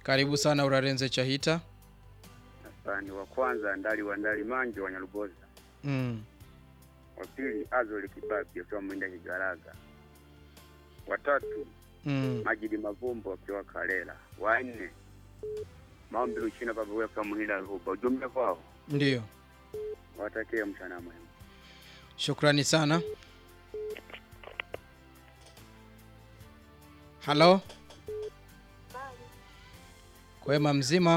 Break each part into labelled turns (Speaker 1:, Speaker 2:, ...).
Speaker 1: Karibu sana Urarenze Chahita.
Speaker 2: Asante. Wa kwanza Ndali wa Ndali Manjo wa Nyaruboza,
Speaker 1: Mm.
Speaker 2: wa pili Azoli Kibabi akiwa Mwinda Kigaraga, wa tatu
Speaker 1: Mm.
Speaker 2: Majidi Mavumbo akiwa Kalela, wa nne Maombi Luchina Baba wewe kama Muhinda Ruba. Ujumbe kwao
Speaker 1: Ndio.
Speaker 2: watakie mchana mwema.
Speaker 1: Shukrani sana. Halo. Kwema mzima?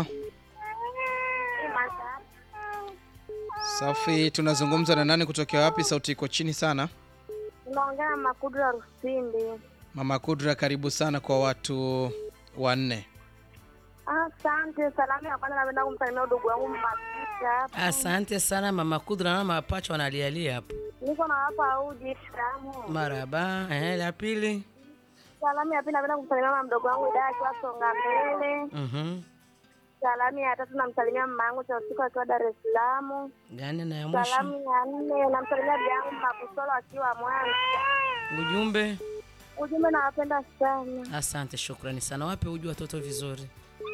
Speaker 1: Safi, tunazungumza na nani kutokea wapi? Sauti iko chini sana.
Speaker 3: Unaongea na Makudra Rusindi.
Speaker 1: Mama Kudra, karibu sana kwa watu wanne.
Speaker 3: Asante. Salamu ya kwanza napenda kumsalimia ndugu wangu Makita hapa.
Speaker 4: Asante sana mama Kudra na mapacha wanalialia hapo.
Speaker 3: Niko na hapa uji salamu.
Speaker 4: Maraba. Eh, la pili.
Speaker 3: Salamu ya pili napenda kumsalimia mama mdogo wangu Ida akiwa Songa Mbele.
Speaker 4: Mhm.
Speaker 3: Salamu ya tatu namsalimia mama yangu cha usiku akiwa Dar es Salaam.
Speaker 4: Gani na ya mwisho?
Speaker 3: Salamu ya nne namsalimia bibi yangu Makusolo akiwa Mwanza.
Speaker 4: Ujumbe.
Speaker 3: Ujumbe nawapenda sana.
Speaker 4: Asante, shukrani sana. Wape uji watoto vizuri.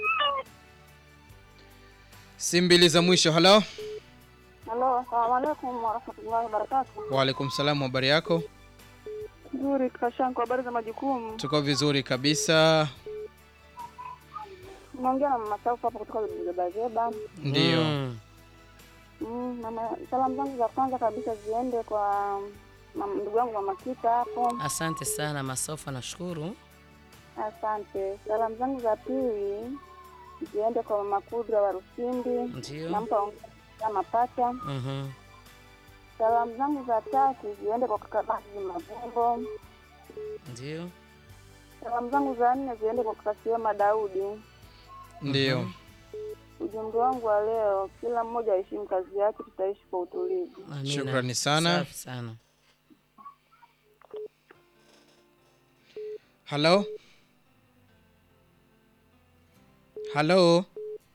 Speaker 1: Si mbili za mwisho. Halo.
Speaker 3: Halo, asalamu alaikum warahmatullahi wabarakatuh.
Speaker 1: Waalaikum salaam, habari yako?
Speaker 3: Nzuri Kashanko, habari za majukumu?
Speaker 1: Tuko vizuri kabisa.
Speaker 3: Unaongea na mama Saufu hapo kutoka Zebazeba.
Speaker 1: Ndio.
Speaker 4: Mm.
Speaker 3: Mm, mama, salamu zangu za kwanza kabisa ziende kwa mam- ndugu yangu mama Kita hapo,
Speaker 4: Asante sana Masofa, nashukuru.
Speaker 3: asante. Salamu zangu za pili ziende kwa mama Kudra wa Rusindi,
Speaker 4: Ndio.
Speaker 3: nampa ongea mapacha.
Speaker 4: Mhm.
Speaker 3: Salamu zangu za tatu ziende kwa kaka Bazi Mavumbo.
Speaker 4: Ndio.
Speaker 3: Salamu zangu za nne ziende kwa kaka Sioma Daudi.
Speaker 1: Ndio.
Speaker 3: Ujumbe wangu wa leo, kila mmoja aheshimu kazi yake, tutaishi kwa utulivu.
Speaker 4: Amina.
Speaker 1: Shukrani sana.
Speaker 4: Safi sana.
Speaker 1: Halo. Halo.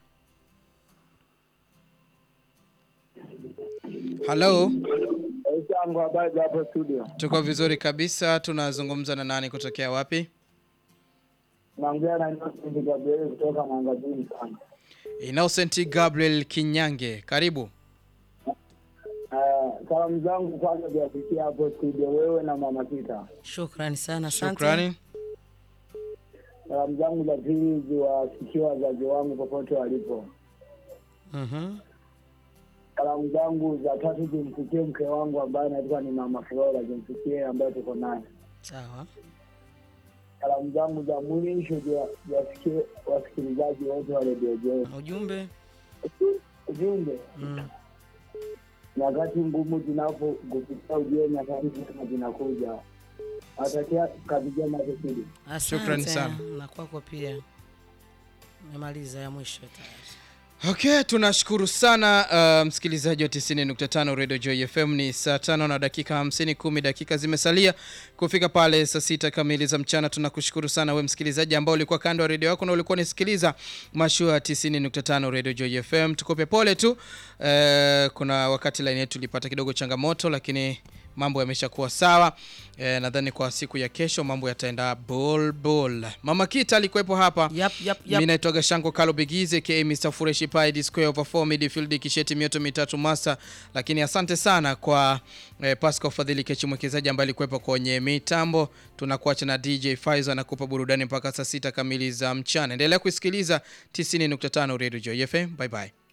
Speaker 1: Halo.
Speaker 5: Changu habari za hapo studio.
Speaker 1: Tuko vizuri kabisa. Tunazungumza na nani kutokea wapi?
Speaker 5: Naongea na Innocent Gabriel kutoka Mwangazini sana.
Speaker 1: Innocent Gabriel Kinyange. Karibu.
Speaker 5: Eh, salamu zangu kwanza ziwafikia hapo studio wewe na mama Kita.
Speaker 4: Shukrani sana. Asante.
Speaker 1: Shukrani.
Speaker 5: Salamu zangu za pili ziwafikie wazazi wangu popote walipo.
Speaker 4: Mhm.
Speaker 5: Salamu zangu za tatu zimfikie mke wangu ambaye anaitwa ni mama Flora, zimfikie ambaye tuko naye.
Speaker 4: Sawa.
Speaker 5: Salamu zangu za mwisho ziwa- ziwafikie wasikilizaji wote wa redio Joy.
Speaker 4: Ujumbe.
Speaker 5: Ujumbe,
Speaker 4: Mm.
Speaker 5: nyakati ngumu zinapokupitia ujue nyakati njema zinakuja. Natakia kazi njema kusudi.
Speaker 4: Asante.
Speaker 1: Shukrani sana.
Speaker 4: Na kwako pia. Nimemaliza ya mwisho tayari.
Speaker 1: Okay, tunashukuru sana uh, msikilizaji wa 90.5 Radio Joy FM. Ni saa tano na dakika 50, kumi dakika zimesalia kufika pale saa sita kamili za mchana. Tunakushukuru sana we msikilizaji ambao ulikuwa kando ya redio yako na ulikuwa unasikiliza mashua ya 90.5 Radio Joy FM. Tukope pole tu, uh, kuna wakati line yetu ilipata kidogo changamoto, lakini mambo yameshakuwa sawa. E, nadhani kwa siku ya kesho mambo yataenda bol bol. Mama Kita alikuwepo hapa
Speaker 4: Yap, yap,
Speaker 1: mi
Speaker 4: yap.
Speaker 1: naitwa Gashanko Kalo Bigize ka Mr Fureshi Pai D square over 4 midfield kisheti mioto mitatu masa. Lakini asante sana kwa eh, Pascal Fadhili Kechi mwekezaji ambaye alikuwepo kwenye mitambo. Tunakuacha na DJ Faiza anakupa burudani mpaka saa sita kamili za mchana. Endelea kusikiliza 90.5 Radio Joy FM. Bye bye.